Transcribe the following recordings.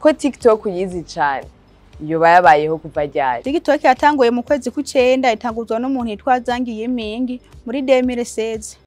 ko tiktok uyizi cane yoba yabayeho kuva ryari TikTok yatanguye mu kwezi kw'icenda itanguzwa n'umuntu yitwa Zangi Yimingi muri 2016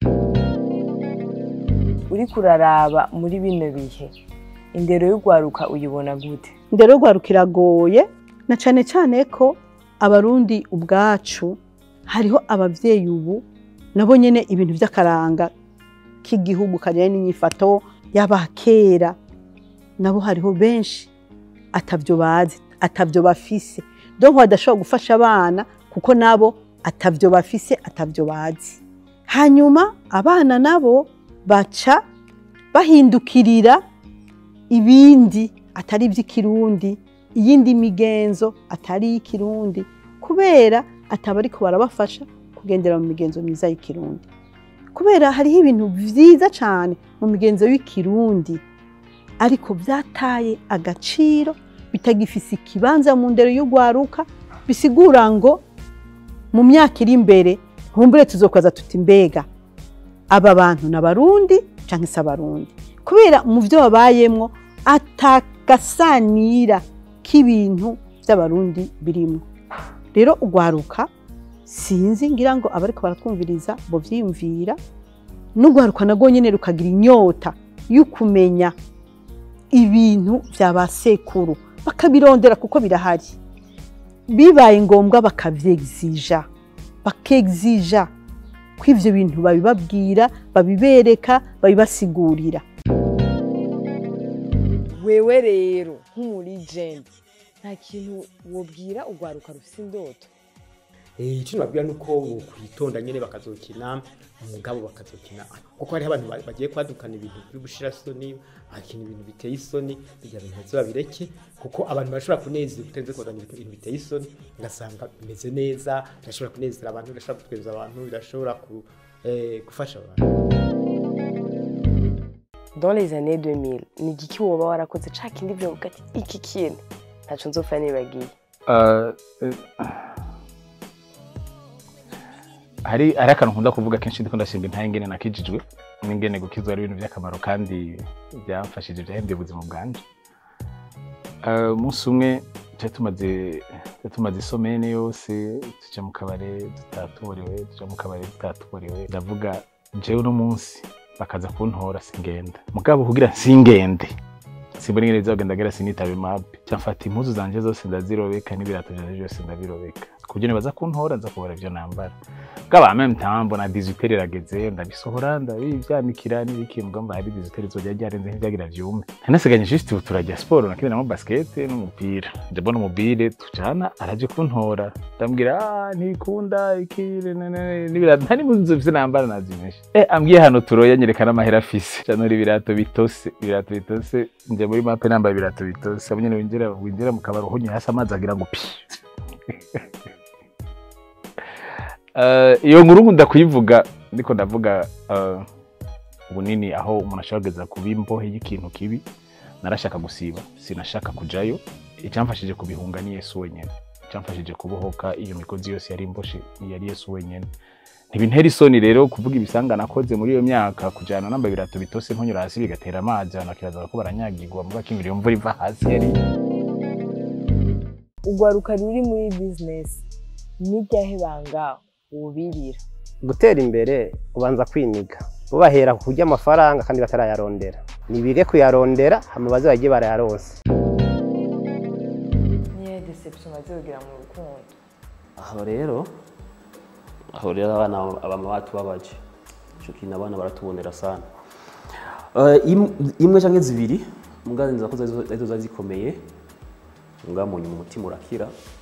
uriko uraraba muri bino bihe indero y'ugwaruka uyibona gute indero yo gwaruka iragoye na cane cane ko abarundi ubwacu hariho abavyeyi ubu nabo nyene ibintu vy'akaranga k'igihugu kajyanye n'inyifato y'abakera nabo hariho benshi atavyo bazi atavyo bafise donc badashobora gufasha abana kuko nabo atavyo bafise atavyo bazi hanyuma abana nabo baca bahindukirira ibindi atari iby'ikirundi iyindi migenzo atari iy'ikirundi kubera ataba ariko barabafasha kugendera mu migenzo myiza y'ikirundi kubera hariho ibintu vyiza cane mu migenzo y'ikirundi ariko vyataye agaciro bitagifise ikibanza mu ndero y'ugwaruka bisigura ngo mu myaka iri imbere nkumbure tuzokwaza tuti mbega aba bantu n'abarundi canke se abarundi kubera mu vyo babayemwo atagasanira k'ibintu vy'abarundi birimwo rero ugwaruka sinzi ngira ngo abariko baratwumviriza bo vyiyumvira n'ugwaruka nagwo nyene rukagira inyota y'ukumenya ibintu vya ba sekuru bakabirondera kuko birahari bibaye ngombwa bakavyexija bakexija ko ivyo bintu babibabwira babibereka babibasigurira wewe rero nk'umuligenti nta kintu wobwira ugwaruka rufise indoto Eh, icyo nababwira ni uko kwitonda nyine bakazokina umugabo bakazokina kuko hariho abantu ba- bagiye kwadukana ibintu by'ubushirasoni bakina ibintu biteye isoni bijya bintu baze babireke kuko abantu bashobora kunezera utenze kuzana ibintu biteye isoni ugasanga bimeze neza birashobora kunezera abantu birashobora gutweza abantu birashobora ku- eh, gufasha abantu dans les années 2000 ni igiki woba warakoze ca kindi vyovuga ati iki kintu ntaco nzopfa nibagiye Uh, eh, hari hari akantu nkunda kuvuga kenshi ndiko ndashimba intahe ingene nakijijwe n'ingene gukizwa ari ibintu by'akamaro kandi byamfashije byahembye ubuzima bwanje Uh, umunsi umwe twari tumaze twari tumaze isomene yose tuja mu kabare tutatorewe tuja mu kabare tutatorewe ndavuga jewe uno munsi bakaza kuntora singenda mugabo kugira singende simbona ingene bizogenda gera sinitabe mabi cyamfata impuzu zanje zose ndazirobeka n'ibirato vyanje byose ndabirobeka kuburyo nibaza kuntora nza kubura ivyo nambara bwaba meme temps mbona 18 irageze ndabisohora ndabivyanikira n'ibiki mugabo mba hari 18 izojya ryarenze nk'ivyagira vyume nanasiganye juste ubu turajya sport nakiniramo basket n'umupira nje mbona umubire tujana araje kuntora ndambwira ah ntikunda iki ne- ne- ne- n'ibirato nta n'impuzu mfise nambara nazimeshe eh ambwiye hano turoya nyerekana amahera afise canora ibirato bitose ibirato bitose nje muri mape nambaye ibirato bitose abo nyene winjira winjira mu kabari uhunye hasi amazi agira ngo pi Eh, iyo nkuru nkunda kuyivuga ndiko ndavuga eh, ubunini aho umuntu ashobora kugeza kuba imbohe y'ikintu kibi narashaka gusiba sinashaka kujayo icyamfashije kubihunga ni yesu wenyine icyamfashije kubohoka iyo migozi yose yari imboshe yari yesu wenyine ntibintera isoni rero kuvuga ibisanga nakoze muri iyo myaka kujyana namba ibirato bitose ntunyura hasi bigatera amazi abantu bakibaza ko baranyagirwa muga ko iyo mvura iva hasi yari ugwaruka ruri muri business ni ryahe banga wubirira gutera imbere ubanza kwiniga bubahera ku kurya amafaranga kandi batarayarondera nibige kuyarondera hama baze bagiye barayaronse niyo deception bazogira mu rukundo aho rero aho rero abana abama batubabaje ico kintu abana baratubonera sana Eh, im- imwe canke zibiri mugazi nza ko zari zari zikomeye muga mu nyuma umutima urakira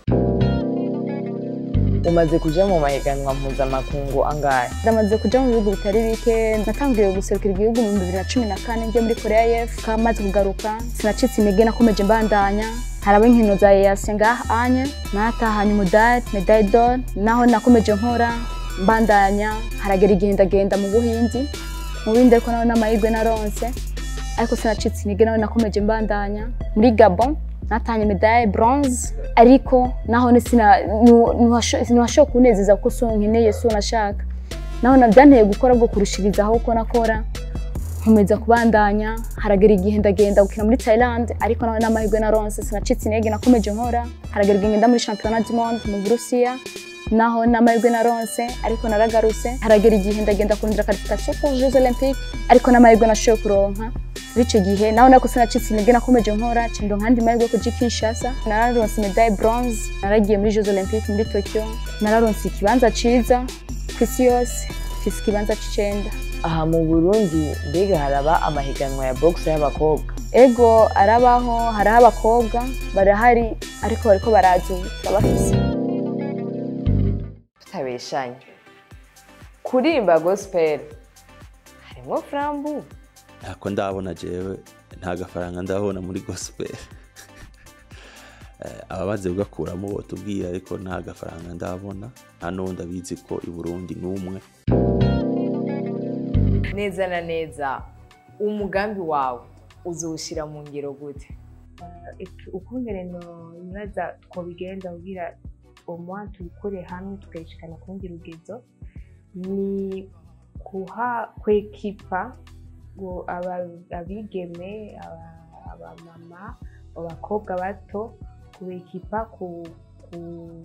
umaze kuja mu mahiganwa mpuzamakungu angahe ndamaze kuja mu bihugu bitari bike natangiye guserukira igihugu mu bibiri na cumi na kane ngiye muri korea y'epfo kamaze kugaruka sinacitse intege nakomeje mbandanya haraba inkino za EAC ngaha anye natahanye umudari medaille d'or naho nakomeje nkora mbandanya haragera igihe ndagenda mu buhindi mu bindi ariko naho n'amahirwe naronse ariko sinacitse intege nawe nakomeje mbandanya muri gabon natanye medaille bronze ariko naho ni sina ntiwashoboye kunezeza kuko so nkeneye so nashaka naho nabyanteye gukora bwo kurushirizaho uko nakora nkomeza kubandanya haragera igihe ndagenda gukina muri Thailand ariko nawe n'amahirwe na ronse sinacitse intege nakomeje nkora haragera igihe ngenda muri championnat du monde mu Burusiya naho n'amahirwe na ronse ariko naragarutse haragera igihe ndagenda kurondera qualification pour Jeux Olympiques ariko n'amahirwe nashoboye kuronka bityo gihe naho nako sinacitse intege nakomeje nkora cendo nkandi mahirwe yo kuja i Kinshasa nararonse medaille bronze naragiye muri Jeux Olympiques muri Tokyo nararonse ikibanza ciza kw'isi yose mfise ikibanza c'icenda aha mu burundi mbega haraba amahiganwa ya box y'abakobwa ego arabaho hariho abakobwa barahari ariko bariko baraza ubu turabafise tutabeshanye kurimba gospel harimwo frambu ntako ndabona jewe nta gafaranga ndabona muri gospel Eh, ababaze kugakuramo botubwira ariko nta gafaranga ndabona nta n'uwundi abizi ko i burundi n'umwe neza na neza umugambi wawe uzawushyira mu ngiro gute ukungene nibaza twobigenda kugira omwa tubikore hamwe tukayishikana ku rundi rugezo ni kuha kwekipa ngo aba- abigeme aba- abamama abakobwa bato kubekipa ku, ku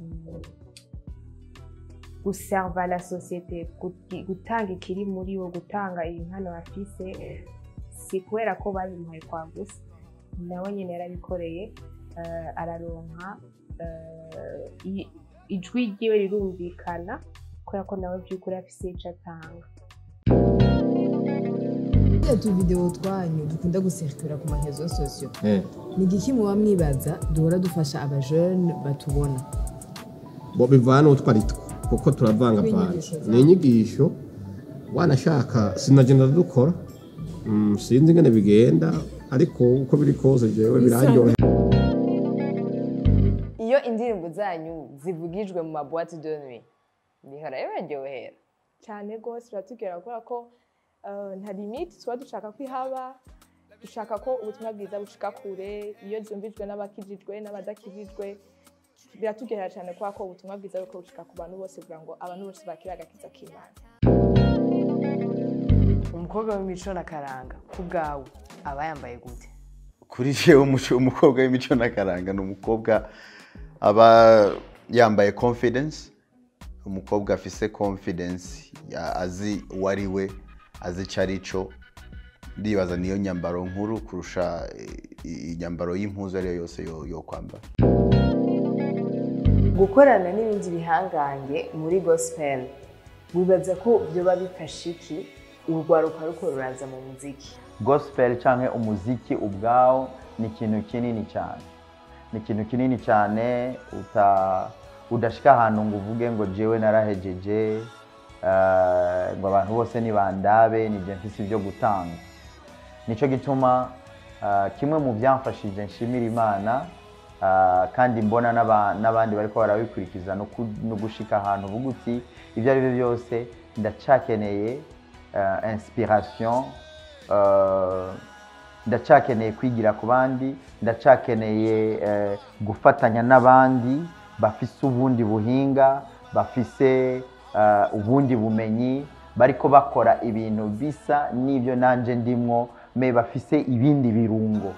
guserva la societe guti- gutanga ikiri muri bo gutanga impano bafise si kubera ko babimuhaye kwa gusa nawe nyine yarabikoreye eh, araronka eh, i- ijwi ryiwe rirumvikana kubera ko nawe by'ukuri afise ico atanga turiya tuvidewo twanyu dukunda gusirikira ku mahezo sosiyo ni igiki muba mwibaza duhora dufasha abajene batubona bo bivana n'utwo ari two kuko turavangavanga Inyigisho zawe. ni inyigisho wanashaka sinagenda dukora Mm, sinzi ingene bigenda ariko uko biri kose jewe biraryohera iyo indirimbo zanyu zivugijwe mu mabuwate de nuit bihora bibaryohera cyane rwose biratubwira kubera ko eh, nta limite tuba dushaka ko ihaba dushaka ko ubutumwa bwiza bushika kure iyo byumvijwe n'abakijijwe n'abadakijijwe biratugera cyane kubera ko ubutumwa bwiza buriko bushika ku bantu bose kugira ngo abantu bose bakire agakiza k'imana umukobwa w'imico na karanga ku bwawe aba yambaye gute kuri jewe umuco- umukobwa w'imico n'akaranga ni umukobwa aba yambaye confidence umukobwa afise confidence ya- azi uwo ari we azi icyo ari cyo ndibaza niyo nyambaro nkuru kurusha eh, inyambaro y'impuzu ariyo yose yo- yo kwambara gukorana n'ibindi bihangange muri gospel wibaza ko byoba bifasha iki urwaruka ruko ruraza mu muziki gospel cyangwa umuziki ubwawo ni ikintu kinini cyane ni ikintu kinini cyane uta udashika ahantu ngo uvuge ngo jewe narahejeje eh, ngo abantu bose nibandabe nibyo mfise ibyo gutanga nicyo gituma eh, kimwe mu byamfashije nshimira imana eh, kandi mbona n'aba- n'abandi bariko barabikurikiza no ku- no gushika ahantu uvuga uti ibyo ari byo byose ndacakeneye eh, inspiration eh, ndacakeneye kwigira ku bandi ndacakeneye eh, gufatanya n'abandi bafise ubundi buhinga bafise eh, ubundi bumenyi bariko bakora ibintu bisa n'ibyo nanje ndimwo me bafise ibindi birungo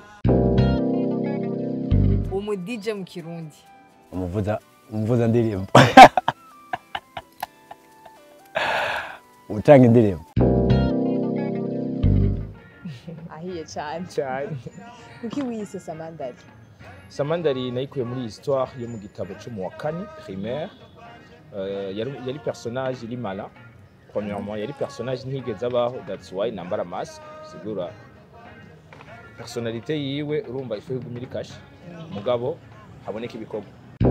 umudije mu kirundi umuvuza umuvuza ndirimbo utanga indirimbo ahiye cyane cyane kuko wiyise samandari samandari nayikuye muri histoire yo mu gitabo cyo mu wa kane primaire Euh, yari yari personnage iri mala premièrement yari personnage ntigeze abaho that's why nambara mask sigura personnalité yiwe urumva ifu iguma iri kashe mugabo haboneka ibikorwa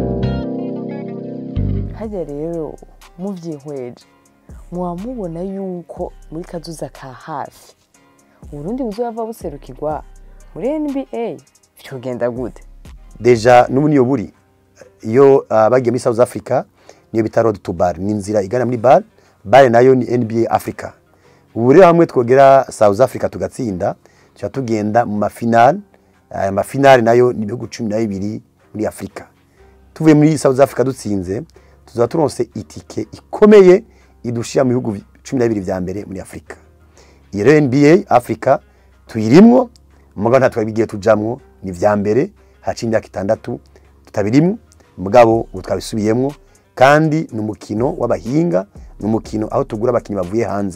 hajya rero mubyihweje muba mubona yuko muri kazuza ka hafi uburundi buzaba buserukirwa muri nba byogenda gute deja n'ubu niyo buri iyo ah, bagiye muri south africa niyo bita road to bar ni inzira igana muri bar bar nayo ni nba africa ubu rero hamwe twogera south africa tugatsinda tuba tugenda mu mafinali aya mafinali nayo ni ibihugu cumi na bibiri muri afurika tuvuye muri south africa dutsinze tuzaba turonse itike ikomeye idushira mu bihugu cumi na bibiri vya mbere muri afurika iyi rero nba africa tuyirimwo mugabo nta twabigiye tujamwo ni vya mbere haciye imyaka itandatu tutabirimwo mugabo ubu twabisubiyemwo kandi ni umukino w'abahinga ni umukino aho tugura abakinnyi bavuye hanze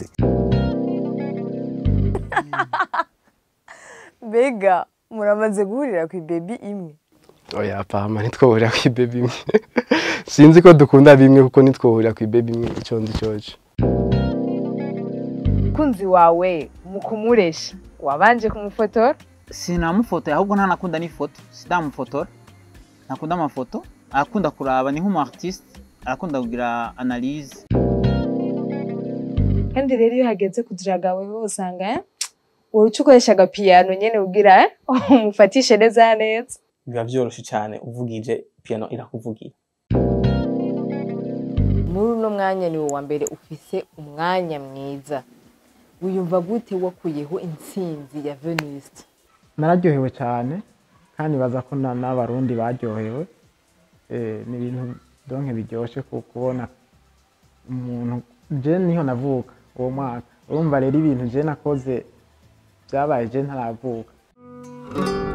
mbega muramaze guhurira ku ibebi imwe oya pama ntitwohurira ku ibebi imwe sinzi ko dukunda bimwe kuko ntitwohurira ku ibebi imwe icyo ndi cyoco umukunzi wawe mu kumuresha wabanje kumufotora sinamufotoye ahubwo ntanakunda n'ifoto sidamufotora ntakunda amafoto arakunda kuraba ni nk'umu artiste arakunda kugira analyse kandi rero iyo hageze kudiraga wewe usanga eh, uruca ukoresha agapiyano nyene ugira eh, umufatishe neza neza biba byoroshye cyane uvugije piano irakuvugira muri uno mwanya ni wa mbere ufise umwanya mwiza wiyumva gute wakuyeho intsinzi ya veniste nararyohewe cyane kandi baza ko na- n'abarundi baryohewe Eh, ni ibintu donke biryoshye ku kubona umuntu je niho navuka uwo mwaka urumva rero ibintu je nakoze byabaye je ntaravuka